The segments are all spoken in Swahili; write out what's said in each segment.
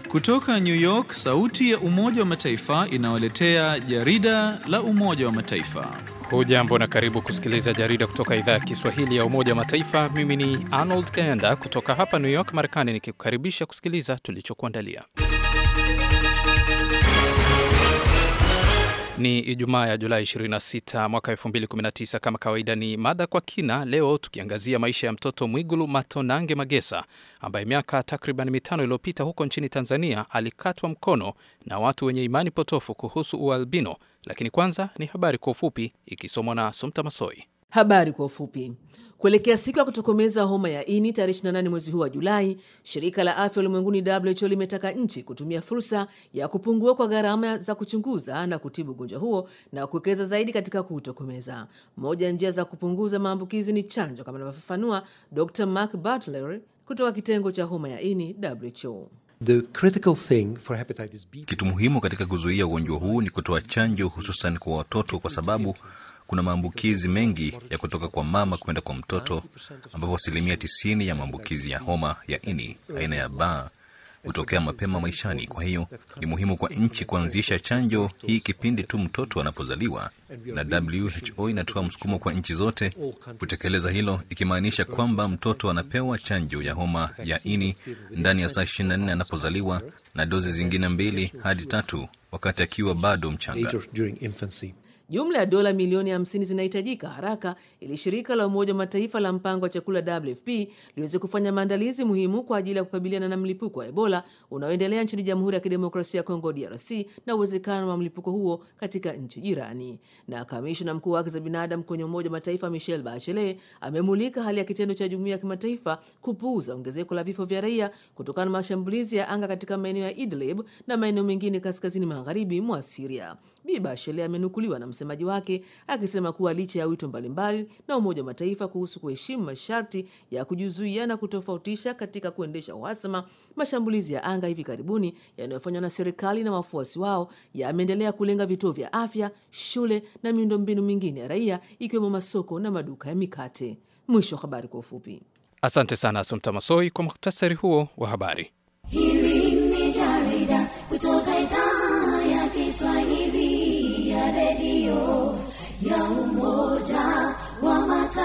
Kutoka New York, sauti ya Umoja wa Mataifa inawaletea jarida la Umoja wa Mataifa. Hujambo na karibu kusikiliza jarida kutoka idhaa ya Kiswahili ya Umoja wa Mataifa. Mimi ni Arnold Kaenda kutoka hapa New York, Marekani, nikikukaribisha kusikiliza tulichokuandalia. Ni Ijumaa ya Julai 26 mwaka 2019. Kama kawaida, ni mada kwa kina, leo tukiangazia maisha ya mtoto Mwigulu Matonange Magesa ambaye miaka takriban mitano iliyopita huko nchini Tanzania alikatwa mkono na watu wenye imani potofu kuhusu ualbino. Lakini kwanza ni habari kwa ufupi ikisomwa na Sumta Masoi. Habari kwa ufupi. Kuelekea siku ya kutokomeza homa ya ini tarehe 28 mwezi huu wa Julai, shirika la afya ulimwenguni WHO limetaka nchi kutumia fursa ya kupungua kwa gharama za kuchunguza na kutibu ugonjwa huo na kuwekeza zaidi katika kuutokomeza. Moja ya njia za kupunguza maambukizi ni chanjo, kama anavyofafanua Dr Mark Butler kutoka kitengo cha homa ya ini WHO. The critical thing for hepatitis B Kitu muhimu katika kuzuia ugonjwa huu ni kutoa chanjo, hususan kwa watoto, kwa sababu kuna maambukizi mengi ya kutoka kwa mama kwenda kwa mtoto, ambapo asilimia tisini ya maambukizi ya homa ya ini aina ya ba hutokea mapema maishani. Kwa hiyo ni muhimu kwa nchi kuanzisha chanjo hii kipindi tu mtoto anapozaliwa, na WHO inatoa msukumo kwa nchi zote kutekeleza hilo, ikimaanisha kwamba mtoto anapewa chanjo ya homa ya ini ndani ya saa 24 anapozaliwa na dozi zingine mbili hadi tatu wakati akiwa bado mchanga. later during infancy. Jumla ya dola milioni 50 zinahitajika haraka ili shirika la Umoja wa Mataifa la mpango wa chakula WFP liweze kufanya maandalizi muhimu kwa ajili ya kukabiliana na mlipuko wa Ebola unaoendelea nchini Jamhuri ya Kidemokrasia ya Kongo DRC na uwezekano wa mlipuko huo katika nchi jirani. Na kamishna mkuu wa haki za binadamu kwenye Umoja wa Mataifa Michelle Bachelet amemulika hali ya kitendo cha jumuiya ya kimataifa kupuuza ongezeko la vifo vya raia kutokana na mashambulizi ya anga katika maeneo ya Idlib na maeneo mengine kaskazini magharibi mwa Syria. Bi Bachelet amenukuliwa na msemaji wake akisema kuwa licha ya wito mbalimbali na Umoja wa Mataifa kuhusu kuheshimu masharti ya kujizuia na kutofautisha katika kuendesha uhasama, mashambulizi ya anga hivi karibuni yanayofanywa na serikali na wafuasi wao yameendelea kulenga vituo vya afya, shule na miundombinu mingine ya raia ikiwemo masoko na maduka ya mikate. Mwisho wa habari kwa ufupi. Asante sana Sumta Masoi kwa muhtasari huo wa habari. Hili ni jarida kutoka idhaa ya Kiswahili ya redio ya Umoja wa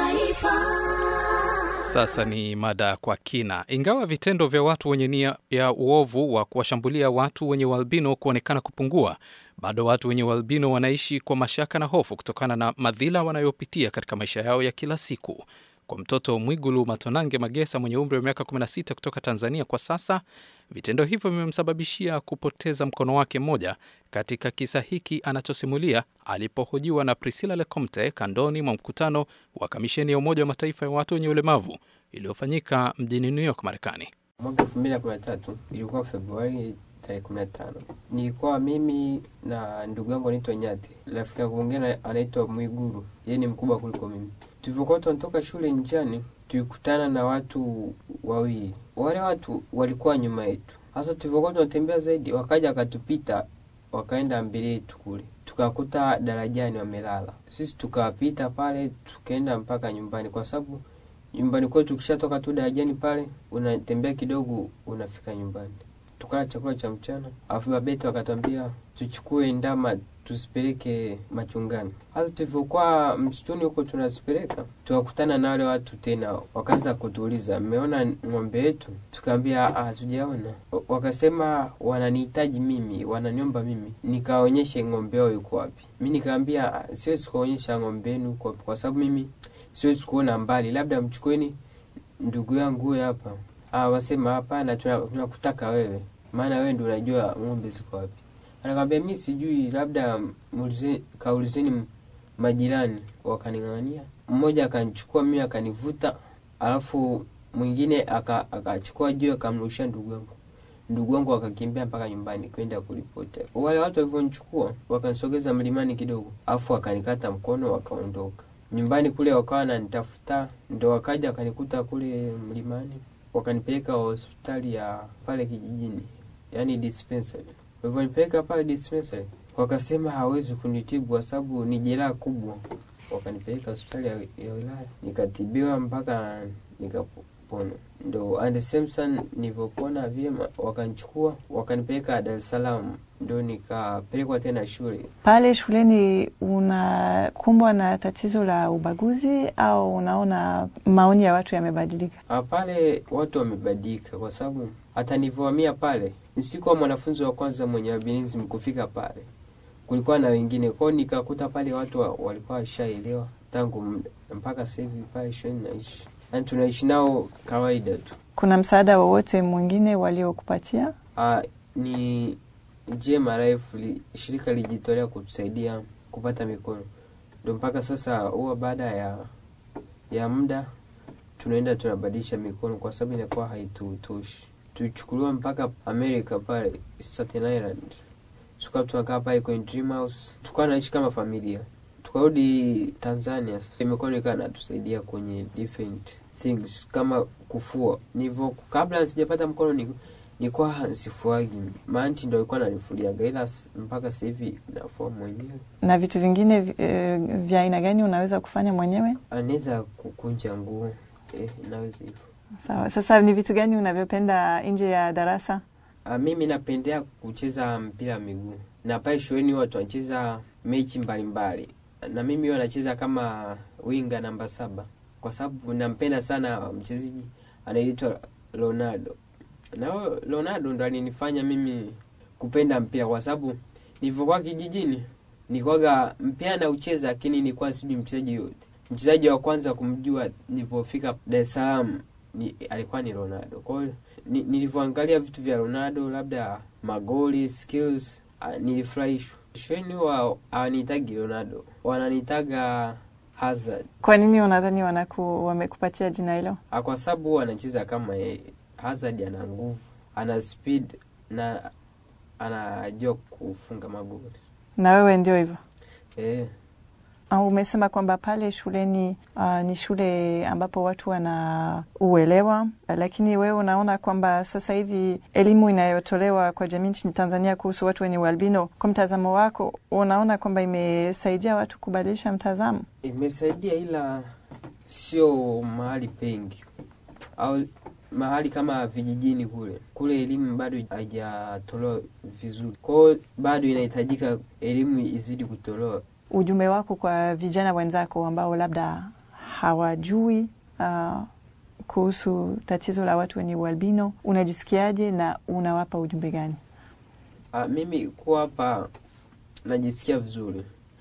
Mataifa. Sasa ni mada kwa kina. Ingawa vitendo vya watu wenye nia ya uovu wa kuwashambulia watu wenye ualbino kuonekana kupungua, bado watu wenye ualbino wanaishi kwa mashaka na hofu kutokana na madhila wanayopitia katika maisha yao ya kila siku. Kwa mtoto Mwigulu Matonange Magesa mwenye umri wa miaka 16 kutoka Tanzania, kwa sasa vitendo hivyo vimemsababishia kupoteza mkono wake mmoja, katika kisa hiki anachosimulia alipohojiwa na Priscilla Lecomte kandoni mwa mkutano wa kamisheni ya Umoja wa Mataifa ya watu wenye ulemavu iliyofanyika mjini New York, Marekani. Mwaka elfu mbili na kumi na tatu ilikuwa Februari tarehe kumi na tano nilikuwa mimi na ndugu yangu anaitwa Nyati, rafiki yangu mwingine anaitwa Mwiguru, yeye ni mkubwa kuliko mimi. Tulivyokuwa tunatoka shule njiani, tulikutana na watu wawili. Wale watu walikuwa nyuma yetu. Sasa tulivyokuwa tunatembea zaidi, wakaja wakatupita, wakaenda mbele yetu kule, tukakuta darajani wamelala. Sisi tukawapita pale, tukaenda mpaka nyumbani, kwa sababu nyumbani kwetu ukishatoka tu darajani pale, unatembea kidogo, unafika nyumbani. Tukala chakula cha mchana, alafu babeti wakatambia tuchukue ndama tusipeleke machungani. Hasa tulivyokuwa msituni huko tunazipeleka, tukakutana na wale watu tena, wakaanza kutuuliza mmeona ng'ombe yetu? Tukaambia hatujaona. Wakasema wananihitaji mimi, wananiomba mimi nikaonyeshe ng'ombe wao yuko wapi. Mi nikaambia siwezi kuonyesha ng'ombe yenu yuko wapi, kwa sababu mimi siwezi kuona mbali, labda mchukueni ndugu yangu huyo hapa. Ah, wasema hapana, tunakutaka wewe, maana wewe ndio unajua ng'ombe ziko wapi. Anakwambia mi sijui, labda muulize- kaulizeni majirani. Wakaning'ang'ania, mmoja akanichukua mimi akanivuta, alafu mwingine aka- akachukua juu akamrushia ndugu yangu. Ndugu wangu akakimbia mpaka nyumbani kwenda kuripoti. Wale watu walivyonichukua wakanisogeza mlimani kidogo, alafu wakanikata mkono wakaondoka. Nyumbani kule wakawa wananitafuta, ndo wakaja wakanikuta kule mlimani, wakanipeleka hospitali ya pale kijijini, yani dispensary. Walivyonipeleka pale dispensary, wakasema hawezi kunitibu kwa sababu ni jeraha kubwa. Wakanipeleka hospitali ya, ya wilaya, nikatibiwa mpaka nikapona mikono ndo and Samson nilivyopona vyema wakanichukua wakanipeleka Dar es Salaam ndo nikapelekwa tena shule Pale shuleni unakumbwa na tatizo la ubaguzi au unaona maoni ya watu yamebadilika? Ah, pale watu wamebadilika kwa sababu hata nilivyohamia pale nisikuwa mwanafunzi wa kwanza mwenye albinism kufika pale kulikuwa na wengine kwao nikakuta pale watu wa, walikuwa washaelewa tangu muda mpaka sasa hivi pale shuleni naishi yani tunaishi nao kawaida tu Kuna msaada wowote mwingine waliokupatia? Ah, ni JMRF li, shirika lijitolea kutusaidia kupata mikono, ndio mpaka sasa huwa baada ya ya muda tunaenda tunabadilisha mikono kwa sababu inakuwa haitutoshi. Tuchukuliwa mpaka America pale Staten Island, tukawa tunakaa pale kwenye dream house, tukawa naishi kama familia. Tukarudi Tanzania, mikono ikawa natusaidia kwenye different things kama kufua. Nivyo kabla sijapata mkono ni nilikuwa sifuagi, maanti ndo alikuwa nanifuliaga, ila s- mpaka sasa hivi nafua mwenyewe. Na vitu vingine vi- eh, vya aina gani unaweza kufanya mwenyewe? Anaweza kukunja nguo eh, naweza hivyo. Sawa. Sasa ni vitu gani unavyopenda nje ya darasa? Ah, mimi napendea kucheza mpira wa miguu na pale shuleni watu wanacheza mechi mbalimbali, na mimi huwa nacheza kama winga namba saba kwa sababu nampenda sana mchezaji anaitwa Ronaldo, na huyo Ronaldo ndo alinifanya mimi kupenda mpira kwa sababu nilivyokuwa kijijini nilikuwaga mpira na ucheza, lakini nilikuwa sijui mchezaji yote. Mchezaji wa kwanza kumjua nilipofika Dar es Salaam ni, alikuwa ni Ronaldo. Kwa hiyo ni, nilivyoangalia vitu vya Ronaldo, labda magoli, skills, ah, nilifurahishwa. Shuleni huwa hawanihitaji Ronaldo, wananitaga Hazard Kwa nini unadhani wanaku, wamekupatia jina hilo? Ah, kwa sababu huwa anacheza kama yeye. Hazard ana nguvu, ana speed na anajua kufunga magoli Na wewe ndio hivyo? eh. Ah, Umesema kwamba pale shuleni uh, ni shule ambapo watu wana uelewa, lakini wewe unaona kwamba sasa hivi elimu inayotolewa kwa jamii nchini Tanzania kuhusu watu wenye ualbino, kwa mtazamo wako, unaona kwamba imesaidia watu kubadilisha mtazamo? imesaidia ila sio mahali pengi au mahali kama vijijini kule kule elimu bado haijatolewa vizuri kwao bado inahitajika elimu izidi kutolewa Ujumbe wako kwa vijana wenzako ambao labda hawajui uh, kuhusu tatizo la watu wenye ualbino, unajisikiaje na unawapa ujumbe gani? Ah, mimi kuwa hapa najisikia vizuri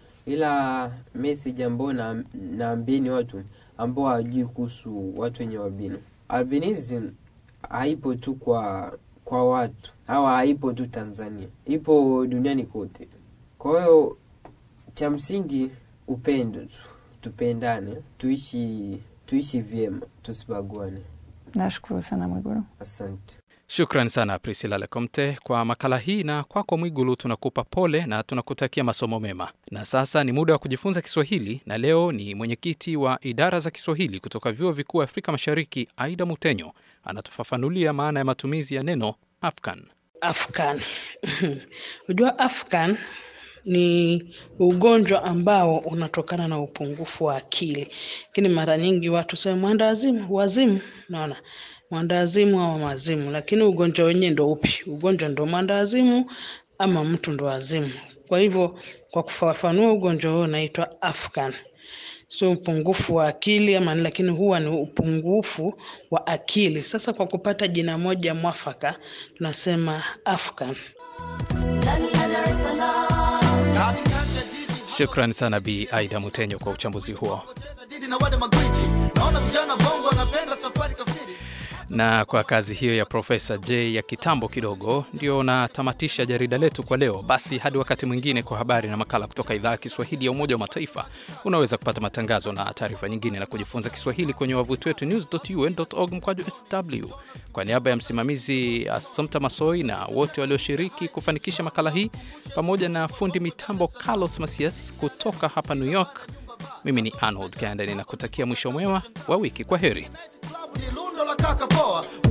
ila message ambayo na, naambieni watu ambao hawajui kuhusu watu wenye albino albinism haipo tu kwa kwa watu au haipo tu Tanzania, ipo duniani kote. Kwa hiyo cha msingi upendo tu, tupendane, tuishi tuishi vyema, tusibaguane. Nashukuru sana Mwigulu. Asante. Shukran sana Priscilla Lecomte kwa makala hii, na kwako Mwigulu tunakupa pole na tunakutakia masomo mema. Na sasa ni muda wa kujifunza Kiswahili, na leo ni mwenyekiti wa idara za Kiswahili kutoka vyuo vikuu Afrika Mashariki, Aida Mutenyo anatufafanulia maana ya matumizi ya neno Afghan. Afghan. Unajua Afghan ni ugonjwa ambao unatokana na upungufu wa akili, lakini mara nyingi watu sema mwendawazimu, wazimu, naona mwendawazimu au mazimu, lakini ugonjwa wenyewe ndo upi? Ugonjwa ndo mwendawazimu ama mtu ndo wazimu? Kwa hivyo kwa kufafanua ugonjwa huo unaitwa Afghan sio upungufu wa akili ama, lakini huwa ni upungufu wa akili. Sasa kwa kupata jina moja mwafaka tunasema Afghan. Shukran sana Bi Aida Mutenyo kwa uchambuzi huo. Na kwa kazi hiyo ya Profesa J ya kitambo kidogo, ndio natamatisha jarida letu kwa leo. Basi hadi wakati mwingine, kwa habari na makala kutoka idhaa ya Kiswahili ya Umoja wa Mataifa. Unaweza kupata matangazo na taarifa nyingine na kujifunza Kiswahili kwenye wavuti wetu news.un.org mkwaju sw. Kwa niaba ya msimamizi Assumpta Masoi na wote walioshiriki kufanikisha makala hii, pamoja na fundi mitambo Carlos Masias kutoka hapa New York, mimi ni Arnold Kanda, ninakutakia mwisho mwema wa wiki. Kwa heri. ni lundo la kaka poa